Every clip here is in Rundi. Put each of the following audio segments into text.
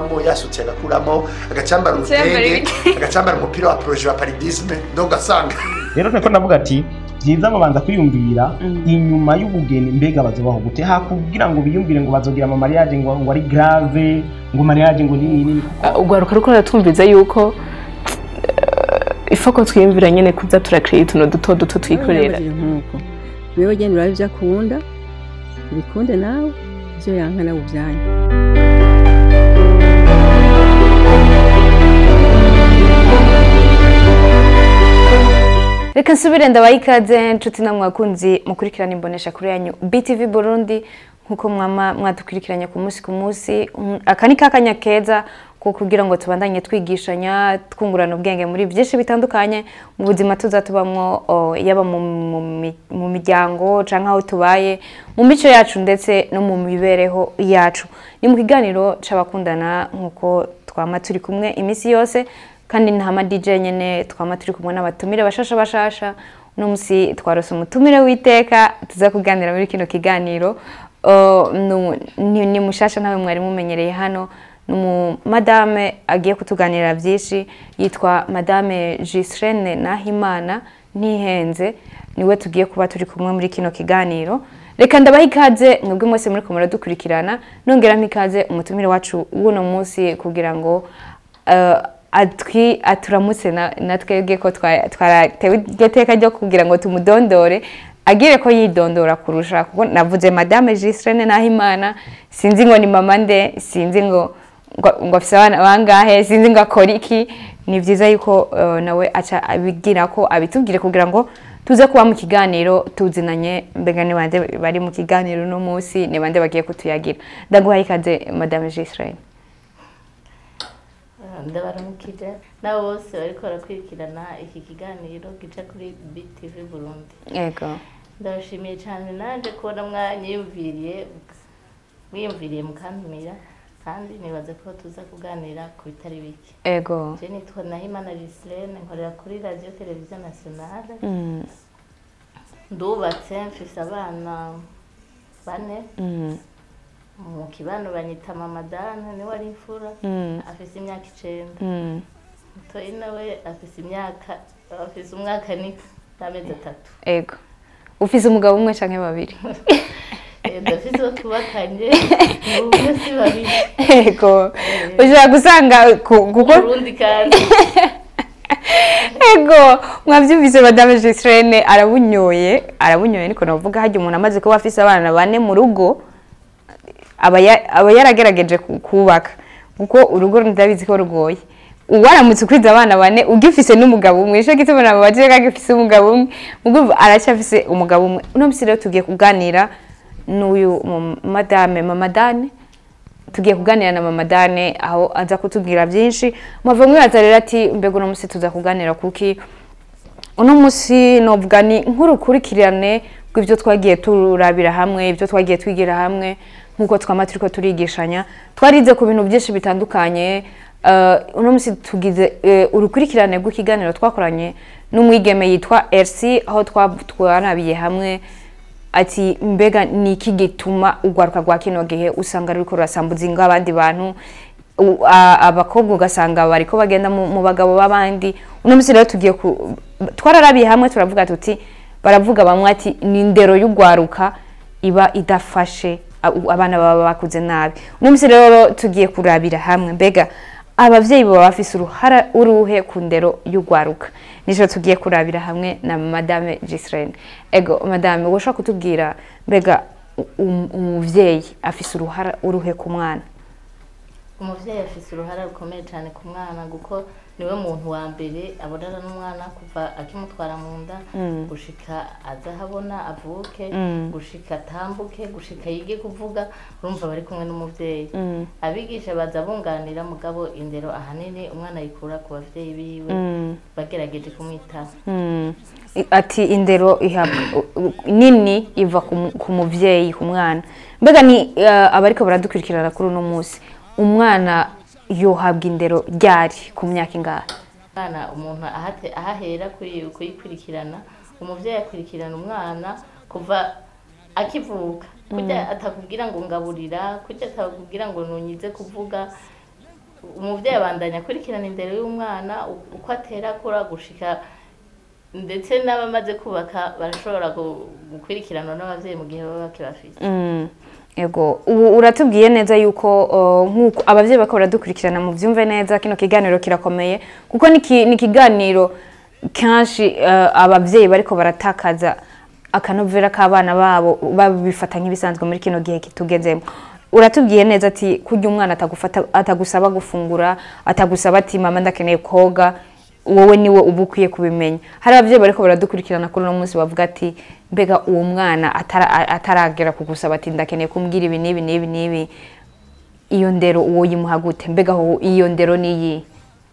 agakuramo yasutse agakuramo agacambara urutenge agacambara umupira wa proje wa paridisme ndo ugasanga rero niko navuga ati byiza babanza kwiyumvira inyuma y'ubugeni mbega bazobaho gute hakugira ngo biyumvire ngo bazogira ama mariage ngo ngo ari grave ngo mariage ngo nini nini ugwaruka ruko ratwumviza yuko ifoko twiyumvira nyene kuza turakiriye utuntu duto duto twikorera nk'uko wewe genda urabe ibyo akunda ubikunde nawe ibyo yanka nawe ubyanyu reka nsubire ndabaha ikaze nshuti namwe bakunzi mukurikirana imbonesha kuri yanyu btv burundi nk'uko mwama mwadukurikiranye ku munsi ku munsi Mm, aka ni kakanya keza ko kugira ngo tubandanye twigishanya twungurana ubwenge muri byinshi bitandukanye mu buzima tuza tubamwo o, yaba mu, mu, mi- mu miryango canke aho tubaye mu mico yacu ndetse no mu mibereho yacu ni mu kiganiro c'abakundana nk'uko twama turi kumwe iminsi yose kandi ntama DJ nyene twama turi kumwe n'abatumire bashasha bashasha uno musi twarose umutumire w'iteka tuza kuganira muri kino kiganiro Uh, nu- ni, ni mushasha nawe mwari mumenyereye hano ni umu madame agiye kutuganirira byinshi yitwa madame Gislene Nahimana ntihenze niwe tugiye kuba turi kumwe muri kino kiganiro reka ndabaha ikaze mwebwe mwese muri kumara dukurikirana nongeramo ikaze umutumire wacu w'uno munsi kugira ngo uh, atwi aturamutse na- na twebwe ko twa- twaratewe iryo teka ryo kugira ngo tumudondore agire ko yidondora kurusha kuko navuze madame Gislene Nahimana sinzi ngo ni mama nde sinzi ngo ngo ngo afise abana bangahe sinzi ngo akora iki ni byiza yuko uh, nawe aca abigira ko abitubwire kugira ngo tuze kuba mu kiganiro tuzinanye mbega ni bande bari mu kiganiro uno munsi ni bande bagiye kutuyagira ndaguhaye ikaze madame Gislene ndabaramukije nabo bose bariko barakurikirana iki kiganiro gica kuri btv burundi yego ndabashimiye cyane naje kubona mwanyiyumviriye mwiyumviriye mukantumira kandi nibaza ko tuza kuganira ku bitari bike yego je nitwa nahimana gislene nkorera kuri radio televiziyo nationale Mm, ndubatse mfise abana bane mm, mu kibano banyita mamadana niwe ari imfura mm, afise imyaka icenda mm. mutoyi nawe afise imyaka afise umwaka ni n'amezi atatu Ego. Ufise umugabo umwe canke babiri? Eh, ndafise uwo twubakanye ni umwe si babiri Ego. Ushobora gusanga ku- kuko urundi kandi Ego, mwavyumvise Madame Gislene arabunyoye, arabunyoye niko navuga harya umuntu amaze kuba afise abana bane mu rugo aba ya- aba yaragerageje ku- kubaka kuko urugo ndabizi ko rugoye uwaramutse ukwiza abana bane ugifise n'umugabo umwe ico gituma nabo baje kagifise umugabo umwe mugumva aracyafise umugabo umwe uno musi rero tugiye kuganira n'uyu mu- madame mamadane tugiye kuganira na mama Dane aho aza kutubwira byinshi mwava mwibaza rero ati mbega uno munsi tuza kuganira kuki uno munsi novuga ni nk'urukurikirane rw'ibyo twagiye turabira hamwe ibyo twagiye twigira hamwe nk'uko twama turiko turigishanya twarize ku bintu byinshi bitandukanye uh, uno munsi tugize uh, urukurikirane rw'ikiganiro twakoranye n'umwigeme yitwa Elsie aho twa- twarabiye hamwe ati mbega ni iki gituma urwaruka rwa kino gihe usanga ruriko rurasambuza ingo abandi bantu u- a- abakobwa ugasanga bariko bagenda mu mu bagabo b'abandi uno munsi rero tugiye ku twararabiye hamwe turavuga tuti baravuga bamwe ati ni indero y'urwaruka iba idafashe a- u- abana baba bakuze nabi uno munsi rero tugiye kurabira hamwe mbega abavyeyi baba bafise uruhara uruhe ku ndero y'urwaruka nico tugiye kurabira hamwe na madame Gislene ego madame woshobora kutubwira mbega um- umuvyeyi afise uruhara uruhe ku mwana umuvyeyi afise uruhara rukomeye cyane ku mwana kuko niwe muntu wa mbere abonana n'umwana kuva akimutwara mu nda gushika aza ahabona avuke gushika atambuke gushika yige kuvuga urumva bari kumwe n'umuvyeyi abigisha baza bunganira mugabo indero ahanini umwana ayikura ku bavyeyi biwe bagerageje kumwitaho Mm. I- ati indero ihabwa u- u- nini iva ku mu- ku muvyeyi ku mwana mbega ni uh, abariko baradukurikirana kuri uno munsi umwana yohabwa indero ryari ku myaka ingahe umwana umuntu ahate- ahahera kuyi- kuyikurikirana umuvyeyi akurikirana umwana kuva akivuka kurya atakubwira ngo ngaburira kurya atakubwira ngo nunyize kuvuga umubyeyi abandanya akurikirana indero y'umwana u- uko atera akura gushika ndetse n'abamaze kubaka barashobora gu- gukurikiranwa n'ababyeyi mu gihe baba bakibafite Mm, Ego ubu uratubwiye neza yuko uh, nk'uko abavyeyi bako baradukurikirana mu vyumve neza kino kiganiro kirakomeye kuko ni ki- ni ikiganiro kenshi uh, abavyeyi bariko baratakaza akanovera k'abana babo babifata nk'ibisanzwe muri kino gihe kitugezemo uratubwiye neza ati kurya umwana atagufata atagusaba gufungura atagusaba ati mama ndakeneye koga wowe niwe uba ukwiye kubimenya hari ababyeyi bariko baradukurikirana kuri uno munsi bavuga ati mbega uwo mwana atara- a- ataragera kugusaba ati ndakeneye kumbwira ibi n'ibi n'ibi n'ibi iyo ndero uwo yimuha gute mbega aho iyo ndero niyi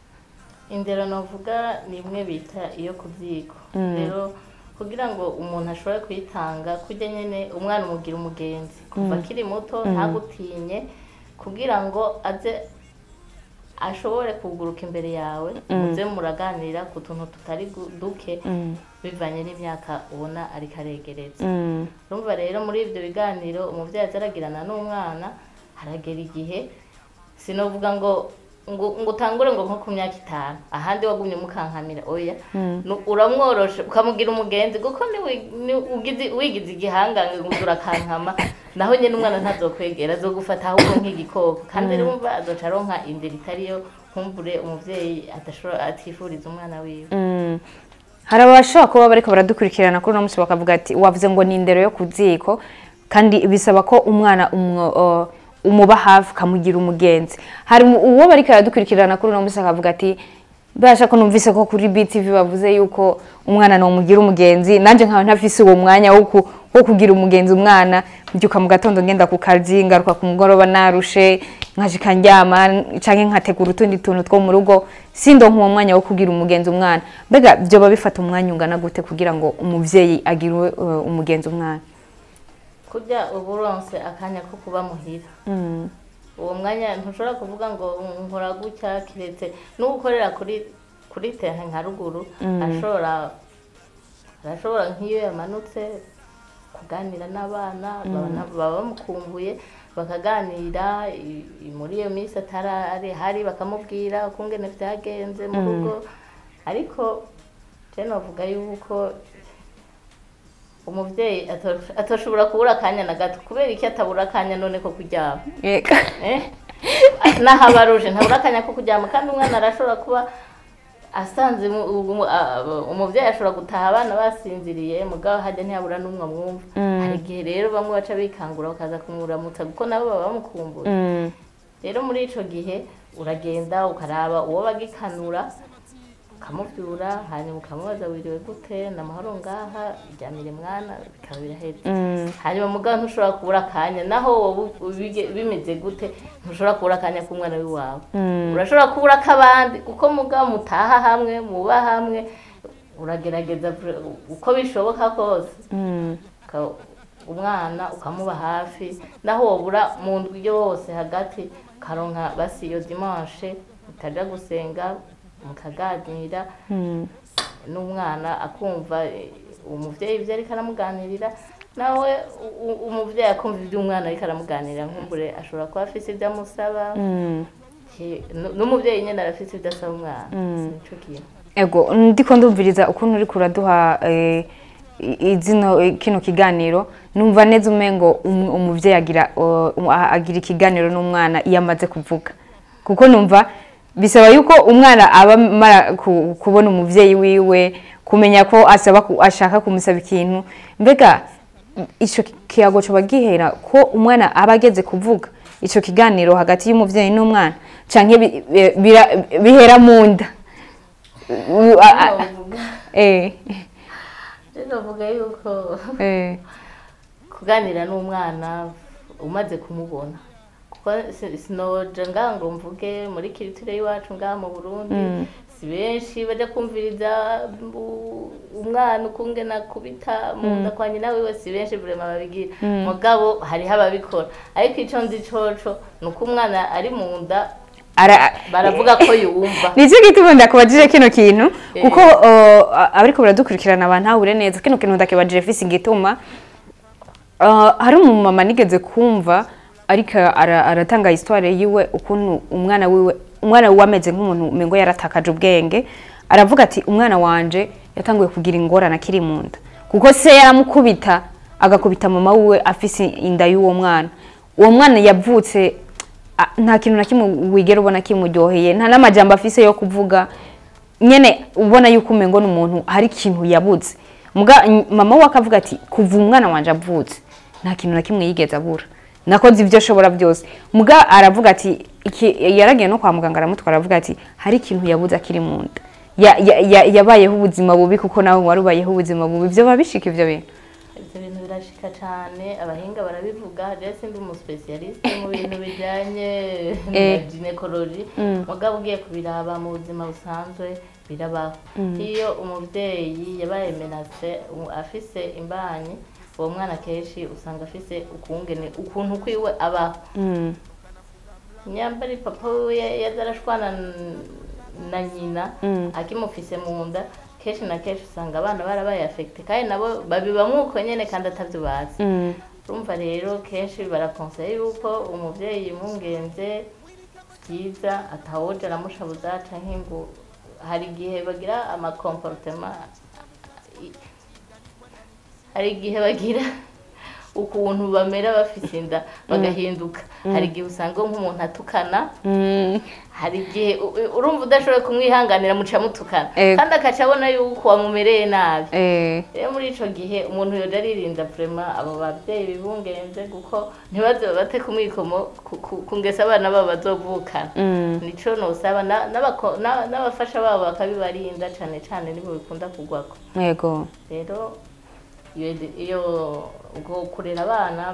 indero navuga ni imwe bita iyo ku ziko rero kugira ngo umuntu ashobore kuyitanga kujya nyine umwana umugira umugenzi kuva akiri muto ntagutinye kugira ngo aze ashobore kuguruka imbere yawe muze muraganira ku tuntu tutari gu- duke bivanye n'imyaka ubona ariko aregereza urumva rero muri ibyo biganiro umubyeyi aza aragirana n'umwana haragera igihe sinovuga ngo ngo ngo utangure ngo nko ku myaka itanu ahandi wagumye mukankamira oya Nu- uramworoshe ukamugira umugenzi kuko ni wi- ni ugize- wigize igihangange ngo urakankama naho nyine umwana ntazokwegera azogufata ahubwo nk'igikoko kandi urumva azoca aronka indero itariyo nkumbure umuvyeyi adashobora atifuriza umwana wiwe Mm. hari abashobora kuba bariko baradukurikirana kuri uno munsi bakavuga ati wavuze ngo ni indero yo ku ziko kandi bisaba ko umwana umwo- uh, umuba hafi ukamugira umugenzi hari mu- uwo bariko baradukurikirana kuri uno munsi akavuga ati basha ko numvise ko kuri BTV bavuze yuko umwana nomugira umugenzi nanje nkaba ntafise uwo mwanya wo ku- wo kugira umugenzi umwana mbyuka mu gatondo ngenda ku kazi ngaruka ku mugoroba narushe nkashika ndyama canke nkategura utundi tuntu two mu rugo sindonka uwo mwanya wo kugira umugenzi umwana mbega vyoba bifata umwanya ungana gute kugira ngo umuvyeyi agire uh, umugenzi umwana kurya uba uronse akanya ko kuba muhira uwo mwanya ntushobora kuvuga ngo nkora gutya kiretse n'ugukorera kuri kuri tehe nka ruguru arashobora arashobora nk'iyo yamanutse kuganira n'abana baba- baba bamukumbuye bakaganira i- i- muri iyo minsi atari hari bakamubwira ukungene vyagenze mu rugo ariko je novuga yuko umuvyeyi ato- atoshobora kubura akanya na gato kubera iki atabura akanya none ko kuryama Eh? naho aba aruje ntabura akanya ko kuryama kandi umwana arashobora kuba asanze mu- umu- a- umuvyeyi ashobora gutaha abana basinziriye mugabo hajya ntiyabura n'umwe amwumva hari igihe rero bamwe baca bikangura bakaza kumuramutsa kuko nabo baba bamukumbuye Mm. rero muri ico gihe uragenda ukaraba uwo bagikanura ukamuvyura hanyuma ukamubaza wiriwe gute ni amahoro ngaha ryamire mwana bikaba biraheze Mm. hanyuma mugabo ntushobora kubura akanya naho wowe ubige- bimeze gute ntushobora kubura akanya k'umwana w'iwawe urashobora kubura ak'abandi kuko mugabo mutaha hamwe muba hamwe uragerageza vre- uko bishoboka kose Mm. uka- umwana ukamuba hafi naho wobura mu ndwi yose hagati ukaronka basi iyo dimanche mukaja gusenga mukaganira Mm. n'umwana akumva eh, umuvyeyi ivyo ariko aramuganirira nawe u- u- umuvyeyi akumva ivyo umwana ariko aramuganirira nkumbure ashobora kuba afise ivyo amusaba Mm. Ki- nu- n'umuvyeyi nyene arafise ivyo asaba umwana nico kintu ego ndiko ndumviriza ukuntu uriko uraduha eh, i- izino eh, kino kiganiro numva neza umengo um- umuvyeyi agira uh, um- a- agira ikiganiro n'umwana iyo amaze kuvuga kuko numva bisaba yuko umwana aba amara ku- kubona umuvyeyi wiwe kumenya ko asaba ku- ashaka kumusaba ikintu mbega ico kiyago coba gihera ko umwana aba ageze kuvuga ico kiganiro hagati y'umuvyeyi n'umwana canke bi- bi- bira- bihera mu nda U- a- a- Novuga- eh, novuga yuko eh, kuganira n'umwana umaze kumubona kuko si- sinoja ngaha ngo mvuge muri kiritire y'iwacu ngaha mu burundi si benshi bajya kumviriza bu- umwana ukungena akubita mu nda kwa nyina wiwe si benshi burema babigira mugabo hariho ababikora ariko ico nzi coco ni uko umwana ari mu nda ara- baravuga ko yumva nicyo gituma ndakubajije kino kintu kuko uh, abariko baradukurikirana abantahure neza kino kintu ndakibajije fisi igituma uh, hari umumama nigeze kumva ariko ara- aratanga histoire yiwe ukuntu umwana wiwe umwana we ameze nk'umuntu umengo yaratakaje ubwenge aravuga ati umwana wanje yatanguye kugira ingorane akiri mu nda kuko se yaramukubita agakubita mama wiwe afise inda y'uwo mwana uwo mwana yavutse a- nta kintu na kimwe wigera ubona kimuryoheye nta n'amajambo afise yo kuvuga nyene ubona yuko umengo ni umuntu hari ikintu yabuze muga n- mama we akavuga ati kuva umwana wanje avutse nta kintu na kimwe yigeze abura nakoze ibyo ashobora byose muga aravuga ati iki- yaragiye no kwa muganga aramutwara aravuga ati hari ikintu yabuze akiri mu nda Ya- ya- ya- yabayeho ubuzima bubi kuko nawe wari ubayeho ubuzima bubi byo babishika ivyo bintu ibyo bintu birashika cyane abahinga barabivuga rero sindi umusipesiyalisite mu bintu bijyanye na Eh. ginekoloji mugabo ugiye kubiraba mu buzima busanzwe birabaho iyo umubyeyi yabaye menase u- afise imbanyi uwo mwana kenshi usanga afise ukungene ukuntu kwiwe abaho nyambari papa we yaza arashwana n- na nyina akimufise mu nda kenshi na kenshi usanga abana barabaye afekite kandi nabo babibamwo uko nyene kandi atavyo bazi urumva rero kenshi barakonseye yuko umuvyeyi yimwungenze byiza atawoja aramushabuza canke ngo hari igihe bagira amakomportema hari igihe bagira ukuntu bamera bafise inda bagahinduka hari igihe usanga nk'umuntu atukana hari igihe u- u- urumva udashoboye kumwihanganira muca mutukana Ego. kandi akaca abona yuko wamumereye nabi eh, rero muri ico gihe umuntu yoja aririnda vrema abo bavyeyi bibungenze kuko ntibaze babate ku mwikomo ku- ku- kungesa abana babo bazovukana nico nosaba na- n'abako- na- n'abafasha babo bakabibarinda cane cane nibo bikunda kugwako yego rero iyo iyo ubwo kurera abana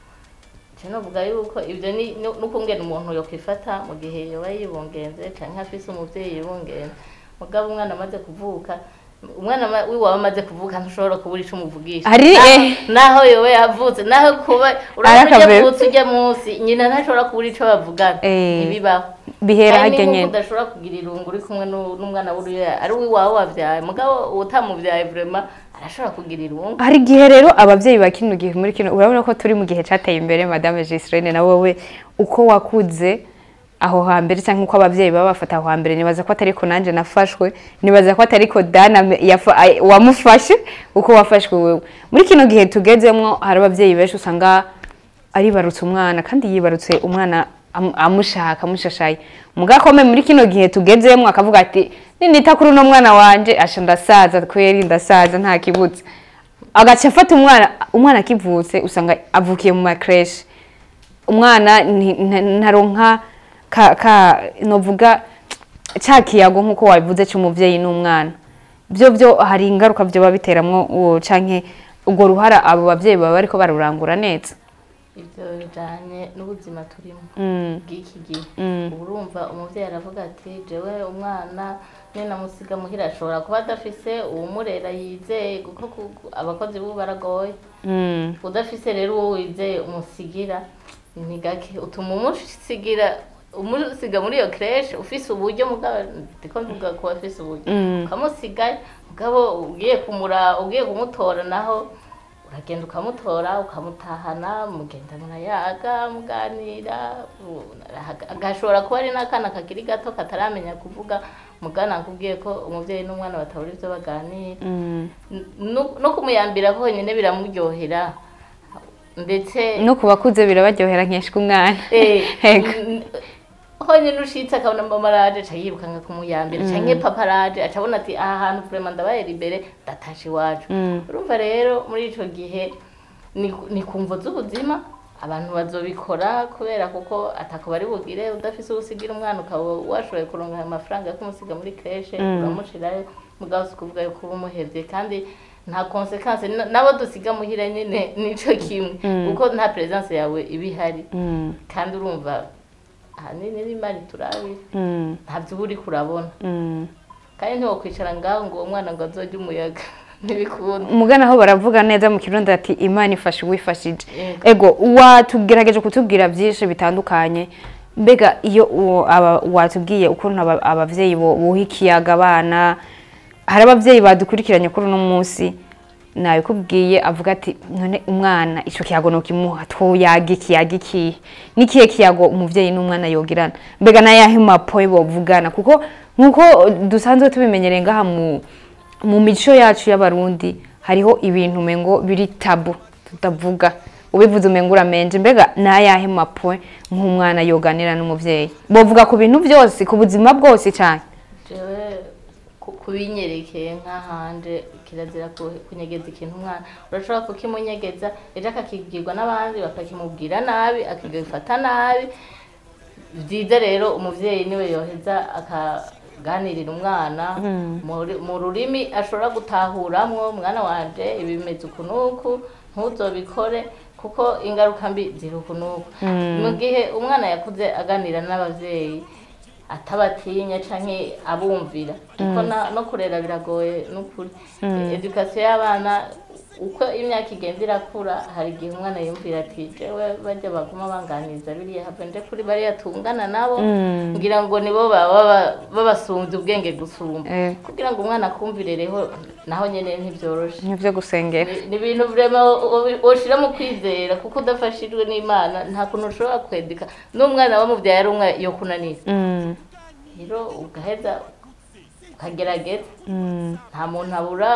nce novuga yuko ibyo ni ni- n'ukungena umuntu yokwifata mu gihe yoba yibungenze canke afise umuvyeyi yibungenze mugabo umwana amaze kuvuka umwana ama- wiwawe amaze kuvuka ntushobora kubura ico umuvugisha Hari, Naho- eh. naho yoba yavutse naho kuba urabona ujya akabebe. vutse ujya munsi nyina ntashobora kubura ico bavugana Eh. ntibibaho bihera kandi harya nk'uko nyene udashobora kugira irungu uri kumwe n'u- n'umwana w'uruya ari uwiwawe wavyaye mugabo utamuvyaye vrema arashobora kugira irungu hari igihe rero abavyeyi ba kino gihe muri kino urabona ko turi mu gihe cateye imbere madame Gisirene na wowe uko wakuze aho hambere cyangwa uko abavyeyi baba bafata aho hambere nibaza ko atariko nanje nafashwe nibaza ko atariko Dana me- yafa- ay- wamufashe uko wafashwe wewe muri kino gihe tugezemwo hari abavyeyi benshi usanga aribarutse umwana kandi yibarutse umwana am- amushaka amushashaye mugakome muri kino gihe tugezemwo akavuga ati ninita kuri uno mwana wanje asha ndasaza kweri ndasaza nta kibutse agaca afata umwana umwana akivutse usanga avukiye mu makreshi umwana nti- nta- ntaronka ka, ka novuga ca kiyago nk'uko wabivuze c'umuvyeyi n'umwana byo byo hari ingaruka vyoba biteramwo uwo canke urwo ruhara abo bavyeyi baba bariko barurangura neza ibyo bijanye n'ubuzima turimo Mm. bw'iki gihe Mm. uba urumva umuvyeyi aravuga ati jewe umwana nyine namusiga muhira ashobora kuba adafise uwumurera yizeye kuko ku- ku- abakozi b'ubu baragoye Mm. udafise rero uwo wizeye umusigira ni gake utuma umusigira umusiga muri iyo creche ufise uburyo mugabo ndiko mvuga ko afise uburyo Mm. ukamusiga mugabo ugiye kumura ugiye kumutora naho uragenda ukamutora ukamutahana mugenda murayaga muganira u- agashobora kuba ari n'akana kakiri gato kataramenya kuvuga mugana nkubwiye ko umuvyeyi n'umwana batabura ivyo baganira Mm. no no kumuyambira honyine biramuryohera ndetse no ku bakuze birabaryohera nkeshwa umwana eh, Ego. n- honyine ushitse akabona mama araje aca yirukanga kumuyambira canke papa araje aca abona ati aha hantu vraiment ndabaye imbere ndatashe iwacu Mm. urumva rero muri ico gihe ni ni kumvo z'ubuzima abantu bazobikora kubera kuko atako bari bugire udafise uwusigira umwana ukaba washoboye kuronka ayo mafaranga yo kumusiga muri kreshe uramushirayo mugabo si kuvuga yuko uba umuhevye kandi nta konsekanse nabo dusiga muhira nyene nico kimwe kuko nta presence yawe iba ihari Mm. kandi urumva ahanini n'imari turabira Mm. ntabyo uba uriko urabona Mm. kandi ntiwokwicara ngaho ngo uwo mwana ngo azojye umuyaga ntibikunda umugana aho baravuga neza mu kirundi ati imana ifasha uwifashije Yego. ego watugerageje kutubwira byinshi bitandukanye mbega iyo uwo aba- watubwiye ukuntu aba- abavyeyi bo- buha ikiyaga abana hari abavyeyi badukurikiranye kuri uno munsi nabikubwiye avuga ati none umwana icyo kiyago nukimuha twoyaga ikiyaga ikihe n'ikihe kiyago umubyeyi n'umwana yogirana mbega n'ayahe mapoye bovugana kuko nk'uko dusanzwe tubimenyereye ngaha mu mu mico yacu y'abarundi hariho ibintu umengo biri tabu tutavuga ubivuze umengo uramenje mbega n'ayahe mapoye nk'umwana yoganira n'umubyeyi bovuga ku bintu byose ku buzima bwose cyane jewe ku- kubinyerekeye nk'ahanje kirazira ku- kunyegeza ikintu umwana urashobora kukimunyegeza ejo akakibwirwa n'abandi bakakimubwira nabi akagifata nabi byiza rero umuvyeyi niwe yoheza akaganirira umwana muri- mu rurimi ashobora gutahuramwo mwana wanje ibi bimeze uku n'uku ntuzobikore kuko ingaruka mbi ziri uku n'uku mu gihe umwana yakuze aganira n'abavyeyi atabatinya canke abumvira kuko na- no kurera biragoye n'ukuri edukasiyo y'abana uko imyaka igenda irakura hari igihe umwana yumvira ati jewe bajya baguma banganiza biriya have nje kuri bariya tungana nabo ngira ngo nibo baba baba- babasumbye ubwenge gusumba Eh. kugira ngo umwana akumvirereho naho nyene ntibyoroshe nibyo gusengera ni ni ibintu vrema woshira mu kwizera kuko udafashijwe n'imana nta kuntu ushobora kwedeka n'umwana wamubyaye ari umwe yo kunanira Mm, rero ugaheza ukagerageza mm, nta muntu abura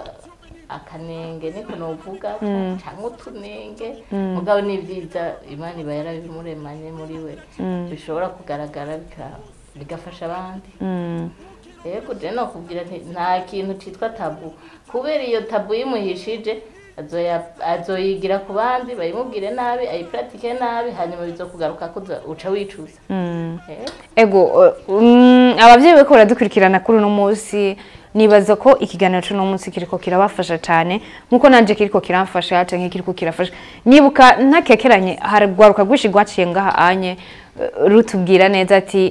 akanenge niko novuga cyangwa utunenge mugabo ni byiza imana iba yarabimuremanye muri we bishobora kugaragara bika- bigafasha abandi mm. yego je nokubwira nti nta kintu citwa tabu kubera iyo tabu yimuhishije azoya- azoyigira ku bandi bayimubwire nabi ayipuratike nabi hanyuma bizokugaruka ko uza- uca wicuza Eh, ego uh, mm, abavyeyi bariko baradukurikirana kuri uno munsi nibaza ko ikiganiro c'uno munsi kiriko kirabafasha cane nkuko nanje kiriko kiramfasha canke kiriko kirafasha nibuka ntakekeranye hari rwaruka rwinshi rwaciye ngaha anye uh, rutubwira neza ati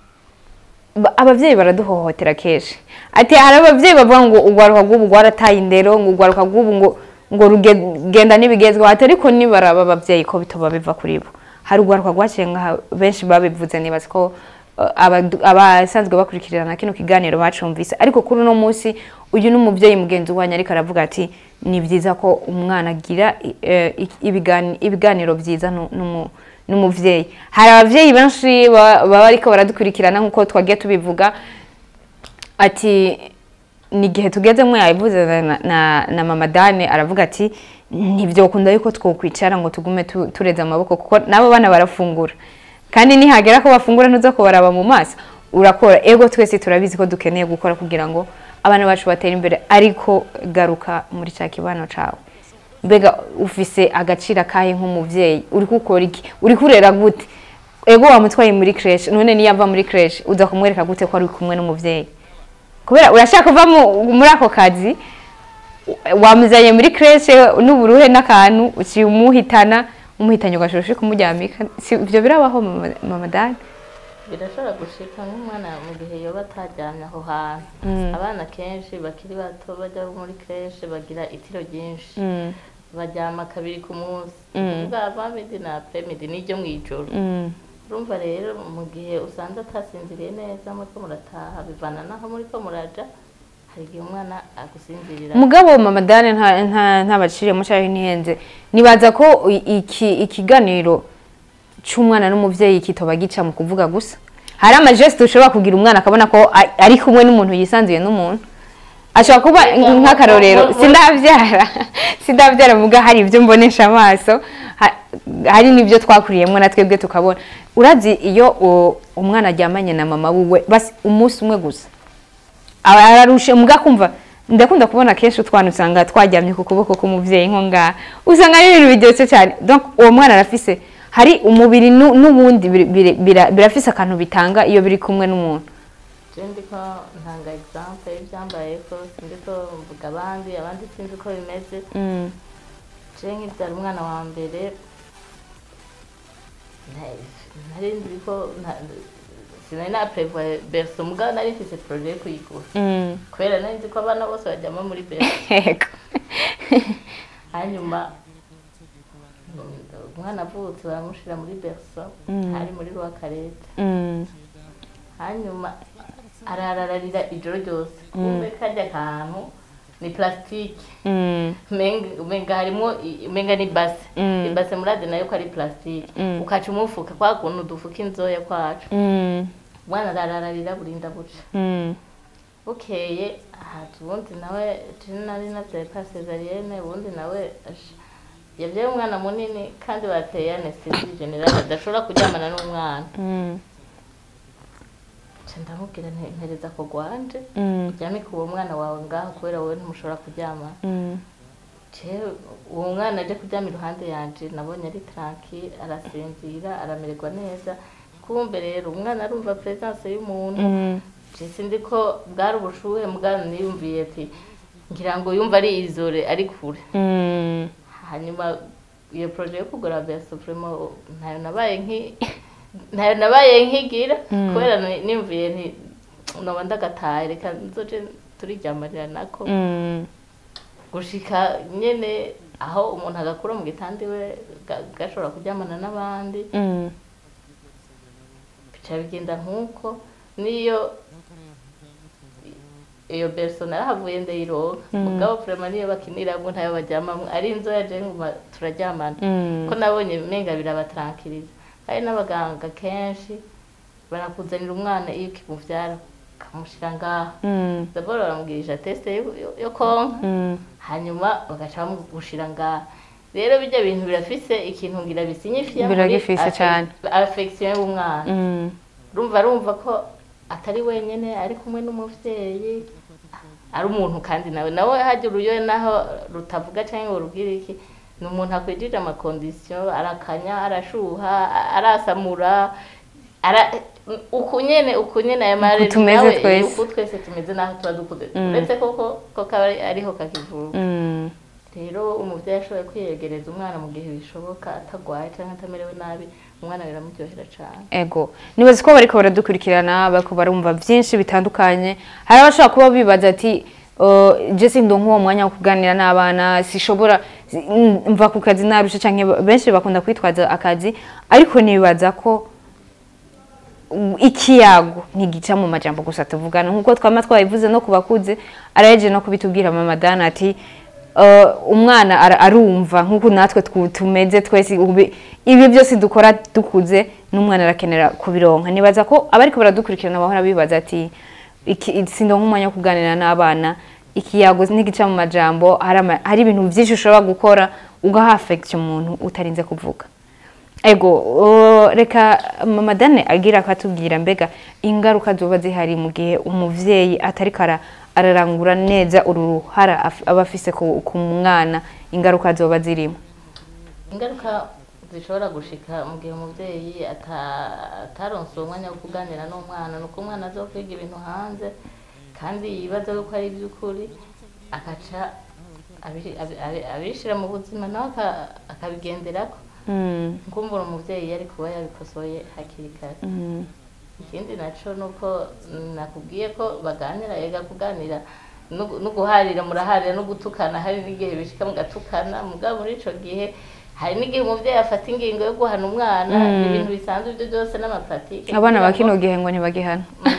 ba- abavyeyi baraduhohotera kenshi ati hari abavyeyi bavuga ngo urwaruka rw'ubu rwarataye indero ngo urwaruka rw'ubu ngo ngo rugenda n'ibigezweho ati ariko nibaraba abavyeyi ko bitoba biva kuri bo hari urwaruka rwaciye ngaha benshi babivuze nibaza ko uh, abadu- abasanzwe bakurikirana kino kiganiro bacumvise ariko kuri uno munsi uyu ni umuvyeyi mugenzi wanyu ariko aravuga ati ni byiza ko umwana agira eh, ibigani- ibiganiro byiza nu- n'umu- n'umuvyeyi hari abavyeyi benshi ba- baba ariko baradukurikirana nk'uko twagiye tubivuga ati ni igihe tugezemo yabivuze na, na, na mama dane aravuga ati ntibyokunda yuko twokwicara ngo tugume tu, tureze amaboko kuko nabo bana barafungura kandi nihagera ko bafungura ntuza kubaraba mu maso urakora ego twese turabizi ko dukeneye gukora kugira ngo abana bacu batere imbere ariko garuka muri cya kibano cawe mbega ufise agaciro akahe nk'umuvyeyi uri gukora iki uri kurera gute ego wamutwaye muri creche none niyo ava muri creche uza kumwereka gute ko ari kumwe n'umuvyeyi kubera urashaka kuva mu- muri ako kazi wamuzanye muri creche n'uburuhe n'akantu uciye umuhitana umuhitanye ugashobora kumuryamika si ibyo birabaho mama- mama dani birashobora gushika nk'umwana mu gihe yoba ataryamye aho hantu abana kenshi bakiri bato bajya muri kreshe bagira itiro ryinshi baryama kabiri ku munsi kuvuga avamidi na apremidi n'iryo mu ijoro urumva rero mu gihe usanze atasinziriye neza muriko murataha bivana naho muriko muraja hari igihe umwana agusinzirira mugabo mama dani nta nta ntabaciriyemo cyangwa ntihenze nibaza ko i- iki ikiganiro cy'umwana n'umuvyeyi kitoba gica mu kuvuga gusa hari amajeste ushobora kugira umwana akabona ko a- ari kumwe n'umuntu yisanzuye n'umuntu ashobora kuba Ega, nk'akarorero mu- mu- sindabyara sindabyara muga hari ibyo mbonesha amaso ha- hari n'ibyo twakuriyemo na twebwe tukabona urazi iyo u- umwana aryamanye na mama wiwe basi umunsi umwe gusa aba ararushe muga kumva ndakunda kubona kenshi utwana usanga twaryamye ku kuboko k'umuvyeyi nko ngaha usanga ari ibintu biryoshye cyane donc uwo mwana arafise hari umubiri nu- n'ubundi biri- biri- bira- birafise akantu bitanga iyo biri kumwe n'umuntu je ndiko ntanga exemple y'ivyambayeko sindiko mvuga abandi abandi sinzi uko bimeze je nkibyara umwana wa mbere nta- nari nzi ko nta- sinari naprevoye berso mugabo nari mfise projet yo kuyigura kubera nari nzi ko abana bose bajyamo muri berso Yego. hanyuma mm, umwana avutse baramushira muri berso hari muri rwakarete Mm. hanyuma ararararira ijoro ryose kumbe kajya kantu ni plastique Mm. Menga- umenga harimo i- umenga ni base Mm. ibase murazi nayo ko ari plastique Mm. ukaca umufuka kwa kuntu dufuka inzoya kwacu Mm. umwana arararira burinda buca Mm. bukeye haza ubundi nawe turi nari navyaye pa cesarienne ubundi nawe ash- yavyaye umwana munini kandi bateye anesthesie generale adashobora kuryamana n'umwana Mm. nca ndamubwira nti mpereza ko gwanje Mm. uryame ku uwo mwana wawe ngaho kubera wowe ntimushobora kuryamana Mm. jewe uwo mwana aje kuryama iruhande yanje nabonye ari tranquille arasinzira aramererwa neza kumbe rero umwana arumva presence y'umuntu Mm. je sindi ko bwari ubushuhe mugana niyumviye ati ngira ngo yumva ari izore ari kure Mm. hanyuma iyo projet yo kugura beso vraiment ntayo nabaye nki ntayo nabaye nkigira kubera ni- niyumviye nti noba ndagataye reka nzoje turijyamarira nako Mm. gushika nyene aho umuntu agakura mu gitanda iwe ga- gashobora kuryamana n'abandi Mm. bica bigenda nk'uko niyo iyo berso narahavuye ndayironka mugabo vraiment niyo bakiniramwo ntayo baryamamwo ari inzoya je nguma turaryamana Mm. ko nabonye menga birabatarankiriza hari n'abaganga kenshi barakuzanira umwana iyo ukimuvyara ukamushira ngaho Mm. dabord baramubwirisha teste yo- yo- yo konka Mm. hanyuma bagaca bamugushira ngaha rero bijya bintu birafise ikintu ngira bisinyifiya Biragifise cane. affection y'umwana Mm. rumva arumva ko atari wenyene ari kumwe n'umuvyeyi ari umuntu kandi nawe nawe hajya uruyoye naho rutavuga cyangwa ngo rubwire iki ni umuntu akwijije amakondisiyo arakanya arashuha arasamura ara uku nyene uku nyene aya marezi tumeze nawe, twese. uku twese tumeze naho tuba dukuze uretse koko ko kaba ari- ariho kakivuka Mm. rero umuvyeyi ashoboye kwiyegereza umwana mu gihe bishoboka atagwaye cyangwa atamerewe nabi umwana biramuryohera cane ego nibaza ko bariko baradukurikirana bariko barumva byinshi bitandukanye hari abashobora kuba bibaza ati uh, je sindo nk'uwo mwanya wo kuganira n'abana sishobora si- mm, mva ku kazi narusha canke ba- benshi bakunda kwitwaza akazi ariko nibaza ko mm, ikiyago ntigica mu majambo gusa tuvugana nk'uko twama twabivuze no ku bakuze arayeje no kubitubwira mama dana ati uh, umwana ara- arumva nk'uko natwe twu- tumeze twese ube- ibi byose dukora dukuze n'umwana arakenera kubironka nibaza ko abariko baradukurikirana bahora bibaza ati iki- sindo nk'umwanya wo kuganira n'abana ikiyago ntigica mu majambo hari ama- hari ibintu byinshi ushobora gukora ugaha affection umuntu utarinze kuvuga ego uh, reka mama dane agira akatubwira mbega ingaruka zoba zihari mu gihe umuvyeyi atariko ara- ararangura neza uru ruhara af- aba afise ku ku mwana ingaruka zoba zirimo ingaruka zishobora gushika mu gihe umuvyeyi ata- ataronse uwo mwanya wo kuganira n'umwana ni uko umwana aza kwiga ibintu hanze kandi yibaza yuko ari iby'ukuri agaca abi- abi- abi- abishira mu buzima nawe aka- akabigenderako Mm, nkumbura umuvyeyi yari kuba yabikosoye hakiri kare mm, ikindi naco nuko nakubwiye ko baganira ega kuganira no gu- no guharira muraharira no gutukana hari n'igihe bishika mugatukana mugabo muri ico gihe hari n'igihe umuvyeyi afata ingingo yo guhana umwana Mm. ibintu bisanzwe ibyo byose n'amapratike abana ba kugira ngo- kino gihe ngo ntibagihana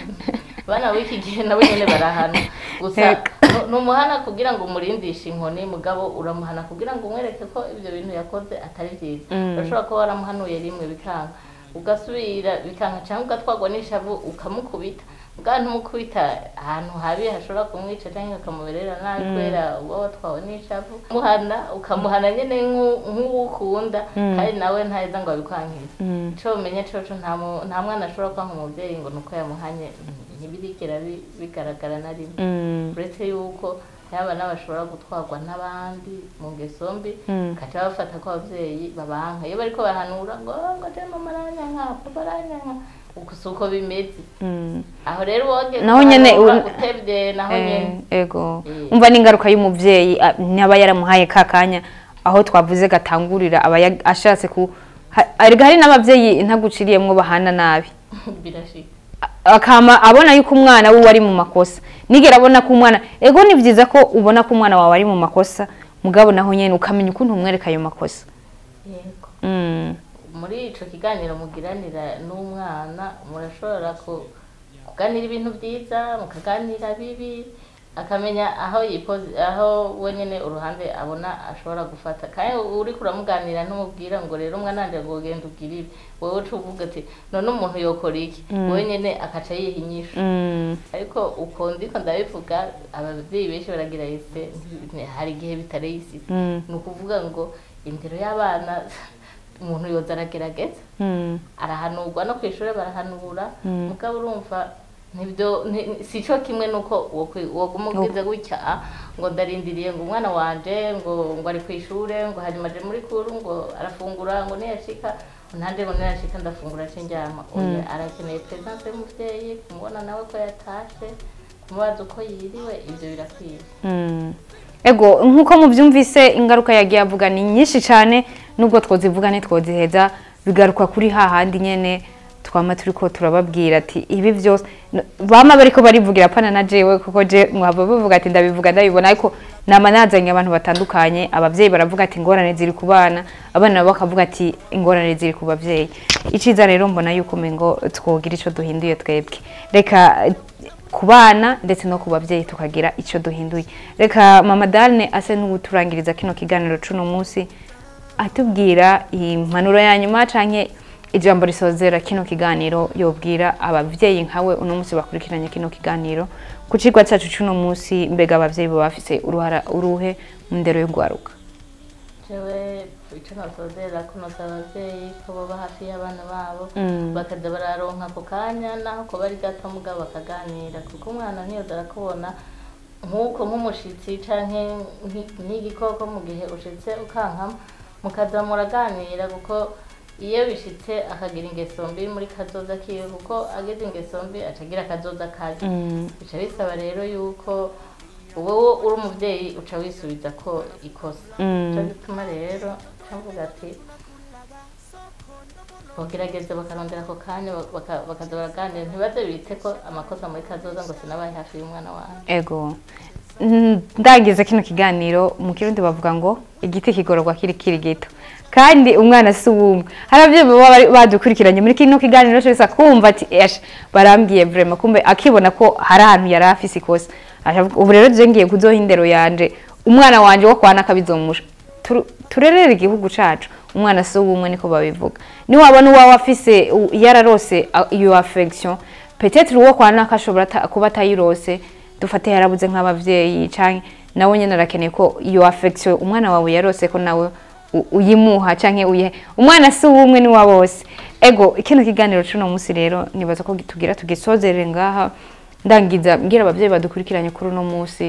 abana b'iki gihe nabo nyene barahana gusa Eka. nu- numuhana kugira ngo umurindishe inkoni mugabo uramuhana kugira ngo umwereke ko ibyo bintu yakoze atari byiza Mm. urashobora kuba waramuhanuye rimwe bikanga ugasubira bikanga cyangwa ugatwagwa n'ishavu ukamukubita bwa ntumukubita ahantu habi hashobora kumwica cyangwa akamuberera nabi kubera uba watwawe n'ishavu muhana ukamuhana nyine nk'u- nk'uwo ukunda kandi nawe ntaheza ngo abikwangize Mm. ico umenye coco nta mu- nta mwana ashobora kwanka umuvyeyi ngo nuko yamuhanye ntibirigera bi- bigaragara na rimwe Mm, uretse yuko yaba n'abashobora gutwarwa n'abandi mu ngeso mbi Mm. kaca bafata ko abavyeyi babanka iyo bariko bahanura ngo "Oh, ngo je mama aranyanka papa aranyanka uko si uko bimeze mm. aho rero woge Naho nyene kuhanura un- utevye naho nyene Eh, ego Eh. umva n'ingaruka y'umuvyeyi a- ntaba yaramuhaye ka kanya aho twavuze gatangurira aba ya- ashatse ku ha- arega hari n'abavyeyi ntaguciriyemwo bahana nabi birashika akama abona yuko umwana wiwe ari mu makosa nigera abona ko umwana ego ni byiza ko ubona ko umwana wawe ari mu makosa mugabo naho nyene ukamenya ukuntu umwereka ayo makosa yego mm. muri ico kiganiro mugiranira n'umwana murashobora ku- kuganira ibintu byiza mukaganira bibi akamenya aho yipozi aho wenyine uruhande abona ashobora gufata kandi uri kuramuganira ntumubwira ngo rero umwana wanjye ngo ugenda ubwire ibi wowe uca uvuga ati none umuntu yokora iki wowe nyine akaca yiha inyishu Mm. ariko uko ndiko ndabivuga ababyeyi benshi baragira ese hari igihe bitareye isi Mm. ni ukuvuga ngo indero y'abana umuntu yoza aragerageza Mm. arahanurwa no ku ishuri barahanura mugabo urumva nibyo ni- si cyo kimwe nuko wokwi- woguma ubwize gutya ah, ngo ndarindiriye ngo umwana wanje ngo ngo ari ku ishuri ngo hanyuma aje muri kuru ngo arafungura ngo niyashika nanje ngo niyashika ndafungura ace njyama oya arakeneye presence y'umuvyeyi kumubona nawe ko yatashe kumubaza uko yiriwe ivyo birakwiye Mm. ego nk'uko mubyumvise ingaruka yagiye avuga ni nyinshi cyane nubwo twozivuga ntitwoziheza bigaruka kuri hahandi nyene twama turiko turababwira ati ibi byose n- bama bariko barivugira pana na jewe kuko je mwaba bavuga ati ndabivuga ndabibona ariko nama nazanye abantu batandukanye abavyeyi baravuga ati ingorane ziri ku bana abana nabo bakavuga ati ingorane ziri ku bavyeyi iciza rero mbona yuko mengo twogira ico duhinduye twebwe reka ku bana ndetse no ku babyeyi tukagira icyo duhinduye reka mama darine ase n'uturangiriza kino kiganiro cuno munsi atubwira impanuro ya nyuma canke ijambo risozera kino kiganiro yobwira abavyeyi nkawe uno munsi bakurikiranye kino kiganiro ku cigwa cacu cuno munsi mbega abavyeyi baba bafise uruhara uruhe mu ndero yo gwaruka jewe ico nosozera kunoza abavyeyi ko boba hafi y'abana babo Mm. bakaza bararonka ako kanya naho ko bari gato mugabo bakaganira kuko umwana ntiyoza arakubona nk'uko nk'umushitsi canke nk'i- nk'igikoko mu gihe ushitse ukankama mukaza muraganira kuko iyo bishitse akagira ingeso mbi muri kazoza kiwe kuko agize ingeso mbi acagira akazoza kabi Mm. bica bisaba rero yuko wowe uri umuvyeyi uca wisubiza ko ikosa Mm. cyo gituma rero cavuga ati bogerageza bakarondera ako kanya baka- bakaza baraganira ntibaze bite ko amakosa muri kazoza ngo sinabaye hafi y'umwana wawe ego Mm, ndagize kino kiganiro mu kirundi bavuga ngo igiti kigororwa kiri kiri gito kandi umwana si uwumwe hari ababyeyi baba bari- badukurikiranye muri kino kiganiro cyose akumva ati esha barambwiye vrema kumbe akibona ko hari ahantu yari afise ikosa Akavuga, ubu rero je ngiye kuzoha indero yanje umwana wanje wo kwana akabizomusha Turu- turerere igihugu cacu umwana si uwumwe niko babivuga niwabona uwawe afise u- yararose a- iyo affection peut-être uwo kwana akashobora ata- kuba atayirose dufate yarabuze nk'abavyeyi canke nawe nyene arakeneye ko iyo affection umwana wawe yarose ko nawe u- uyimuha canke uyihe umwana si uwumwe ni wa bose ego kino kiganiro cuno munsi rero nibaza ko tugira tugisozerere ngaha ndangiza mbwira abavyeyi badukurikiranye kuri uno munsi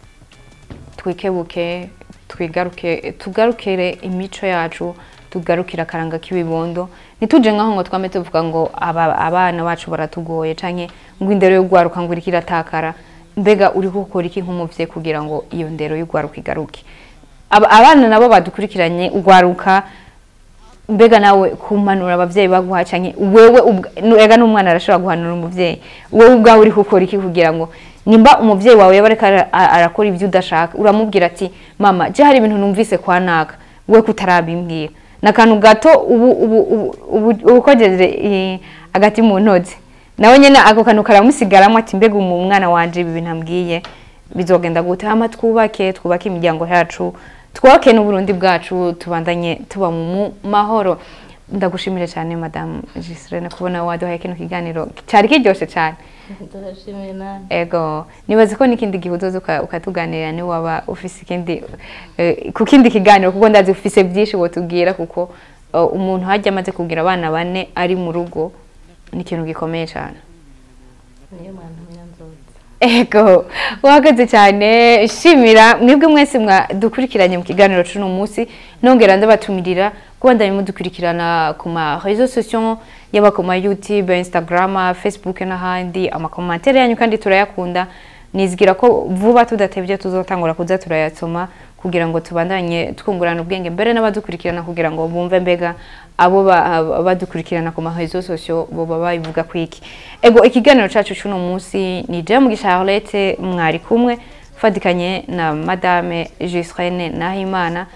twikebuke twigaruke tugarukire imico yacu tugarukire akaranga k'ibibondo ntituje nkaho ngo twame tuvuga ngo aba, abana bacu baratugoye canke ngo indero yo gwaruka ngo iriko iratakara mbega uri gukora iki nk'umuvyeyi kugira ngo iyo ndero yo gwaruka igaruke Aba- abana nabo badukurikiranye ugwaruka mbega nawe kumanura abavyeyi baguha canke wewe ubwa- nu- ega n'umwana arashobora guhanura umuvyeyi wewe ubwawe uri gukora iki kugira ngo nimba umuvyeyi wawe yaba ariko ara- a- arakora ibyo udashaka uramubwira ati mama je hari ibintu numvise kwa naka we kutarabimbwira nakantu gato ubu ubu ubu ubu ukojeje eh, agati mu ntozi nawe nyene ako kantu karamusigaramo ati mbega umu mwana wanje ibi bintu ambwiye bizogenda gute hama twubake twubake imiryango yacu twubake n'uburundi bwacu tubandanye tuba mu mahoro ndagushimire cyane madamu Giselene kubona waduhaye kino kiganiro cyari kiryoshe cyane turashimiye nani ego nibaza ko n'ikindi gihe uzoza uka- ukatuganirira ni waba ufise ikindi eh, ku kindi kiganiro kuko ndazi ufise byinshi wotubwira kuko eh, umuntu hajya amaze kugira abana bane ari mu rugo ni ikintu gikomeye cyane niyo mwana myanzozi Ego, wahagaze cyane shimira mwebwe mwese mwadukurikiranye mu kiganiro cuno munsi nongera ndabatumirira kuba ndari mudukurikirana ku ma réseaux sociaux yaba ku ma YouTube, Instagram, Facebook n'ahandi amakomantere yanyu kandi turayakunda nizgira ko vuba tudatevye tuzotangura kuza turayasoma kugira ngo tubandanye twungurana ubwenge mbere n'abadukurikirana kugira ngo bumve mbega abo ba- badukurikirana ku ma réseaux sociaux boba babivuga kwiki ego ikiganiro cacu cuno munsi ni je mugisha Charlotte mwari kumwe fatikanye na madame Giselene Nahimana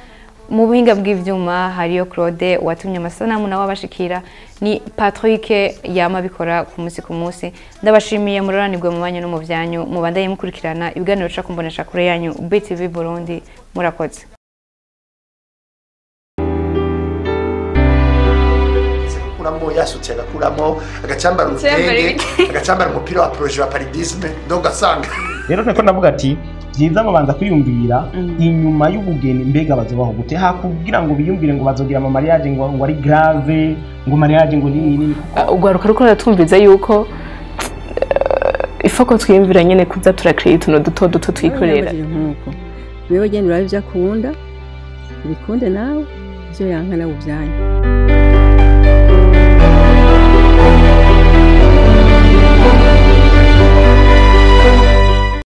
mu buhinga bw'ivyuma hariyo claude watumye amasanamu nawe abashikira ni patrick yama abikora ku munsi ku munsi ndabashimiye muroranirwe mu banyu no mu vyanyu mubandaye mukurikirana ibiganiro ca kumbonesha kure yanyu btv burundi murakoze agakuramo yasutse agakuramo agacambara urutenge agacambara umupira wa proje wa paridisme donc ugasanga rero niko navuga ati byiza babanza kwiyumvira inyuma y'ubugeni mbega bazobaho gute hakubwira ngo biyumvire ngo bazogira ama mariage ngo ngo ari grave ngo mariage ngo nini nini urwaruka ruko ruratwumviza yuko eh, ifoko twiyumvira nyene kuza turakirira utuntu duto duto twikorera Nababajije nk'uko wewe genda urabe ibyo akunda ubikunde nawe ibyo yanka nawe ubyanyu